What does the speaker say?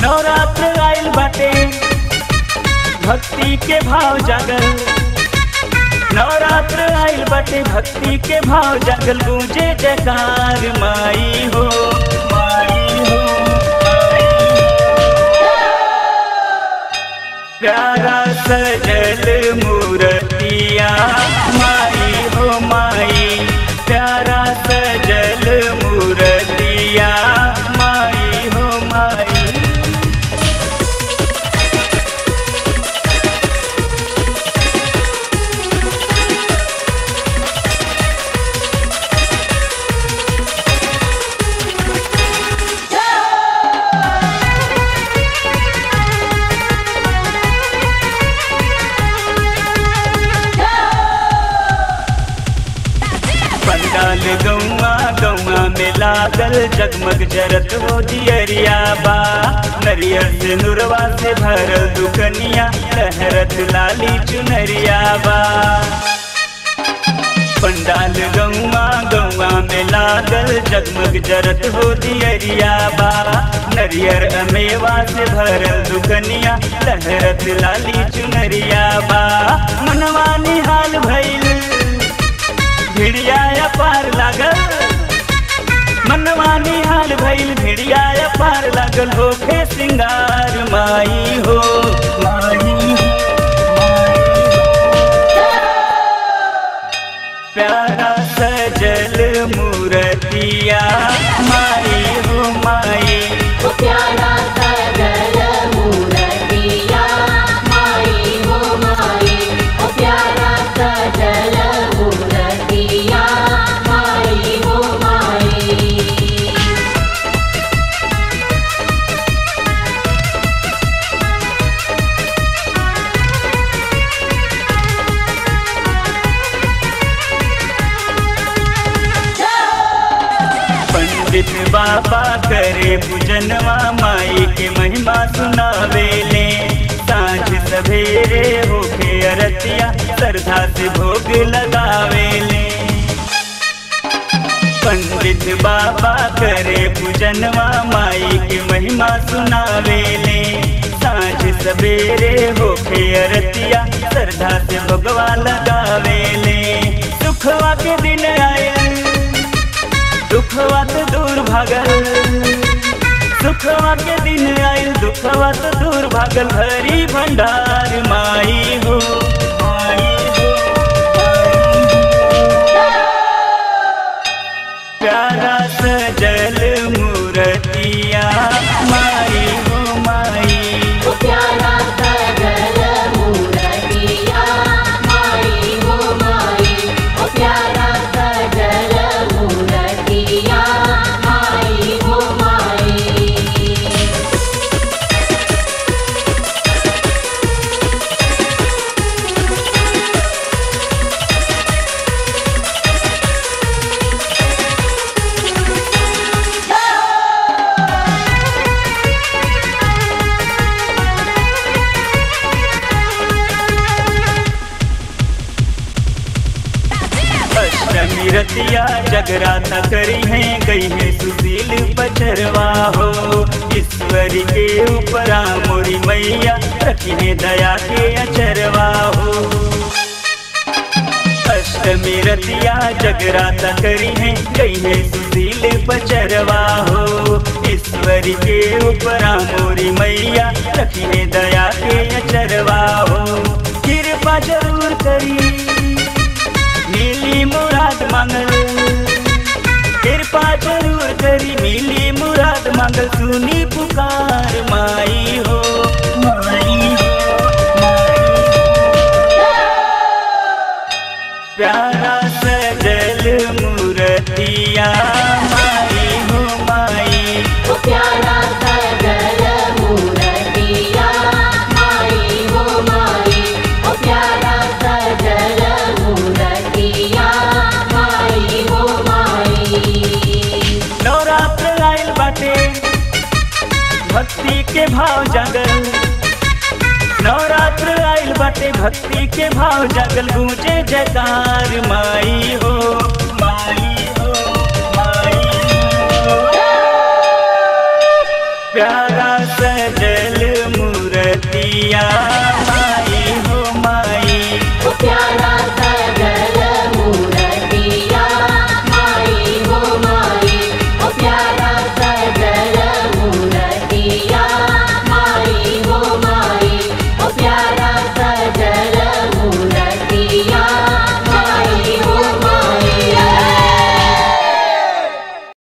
नवरात्र आइल बाटे भक्ति के भाव जागल नवरात्र आइल बाटे भक्ति के भाव जागल गूंजे जयकार माई हो माई हो प्यारा सजल मूर्तिया माई हो माई प्यारा सजल मूर्तिया माई हो माई पंडाल गौआ गौआ में लागल जगमग जरत हो दियरिया बा नरियर से नुरवा से भरल दुकनिया लहरत लाली चुनरिया बा पंडाल गौआ गौआ में लागल जगमग जरत हो दियरिया बा नरियर अमेवा से भरल दुकनिया लहरत लाली चुनरिया बा मनवा निहाल भइल भिड़िया पार लागल मनवा निहाल भइल भिड़िया पार लागल होखे सिंगार माई हो माई हो प्यारा सजल मूर्तिया माई हो माई ओ प्यारा सजल मूर्तिया माई हो माई ओ प्यारा सजल मूर्तिया माई हो माई पंडित बाबा करे पूजनवा माई के महिमा सुनावेले सांझ सवेरे होके अरतिया श्रद्धा से भोग लगावेले पंडित बाबा करे पूजनवा माई के महिमा सुनावेले सांझ सवेरे होके अरतिया श्रद्धा से भगवा लगावेले सुखवा के दिन आयल दुखवा तो दूर भागल सुखवा के दिन आयल दुखवा तो दूर भागल भरी भंडार माई हो माई हो, माई हो। प्यारा सजल मूर्तिया माई हो माई ओ प्यारा सजल मूर्तिया माई हो माई ओ प्यारा सजल मूर्तिया माई हो माई अष्टमी रतिया जगराता करी है गई है सुशील पचरवा हो ईश्वरी के ऊपरा मोरी मैया रखी है दया के अचरवा हो अष्टमी रतिया जगराता करी है गई है सुशील पचरवा हो ईश्वरी के ऊपरा मोरी मैया रखी है दया के अचरवा हो कृपा जरूर करी मिली मुराद मांगल कृपा जरूर करी मिली मुराद मांगल सुनी पुकार माई हो माई हो माई हो प्यारा सजल मूर्तिया माई हो माई ओ प्यारा सजल मूर्तिया माई हो माई ओ प्यारा सजल मूर्तिया माई हो माई नवरात्र आइल बाटे भक्ति के भाव जागल नवरात्र आइल बाटे भक्ति के भाव जागल गूंजे जयकार माई हो माई हो माई हो प्यारा